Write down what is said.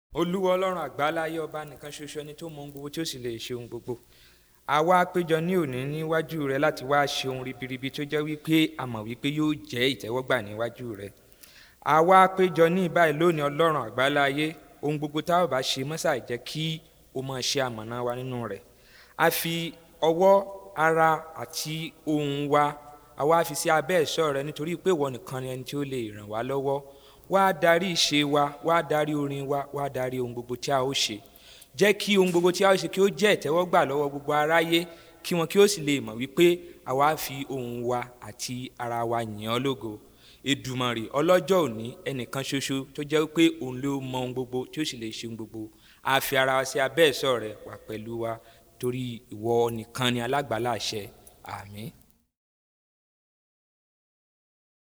olúwa ọlọ́run àgbáláyé ọba nìkan ṣoṣo ẹni tó mọ ohun gbogbo tí ó sì lè ṣe ohun gbogbo àwa péjọ ní òní níwájú rẹ láti wá ṣe ohun ribiribi tó jẹ́ wípé a mọ̀ wípé yóò jẹ́ ìtẹ́wọ́gbà níwájú rẹ àwa péjọ ní ìbáyìí lónìí ọlọ́run àgbáláyé ohun gbogbo tá a bá ṣe mọ́sà jẹ́ kí o máa ṣe àmọ̀nà wa nínú rẹ̀ a fi ọwọ́ ara àti ohun wa àwa fi sí abẹ́ ẹ̀ṣọ́ rẹ nítorí pé ìwọ nìkan ni ẹni tí ó lè ràn wá lọ́wọ́ wá darí ìṣe wa wá darí orin wa wá darí ohun gbogbo tí a ó ṣe jẹ́ kí ohun gbogbo tí a ó ṣe kí ó jẹ́ ìtẹ́wọ́gbà lọ́wọ́ gbogbo aráyé kí wọn kí ó sì lè mọ̀ wípé àwa fi ohun wa àti ara wa yìn ọ́ lógo èdùmàrè ọlọ́jọ́ òní ẹnìkan ṣoṣo tó jẹ́ pé òun ló mọ ohun gbogbo tí ó sì lè ṣe ohun gbogbo a fi ara wa sí abẹ́ ẹ̀ṣọ́ rẹ wà pẹ̀lú wa torí ìwọ nìkan ni alágbàláṣẹ àmín.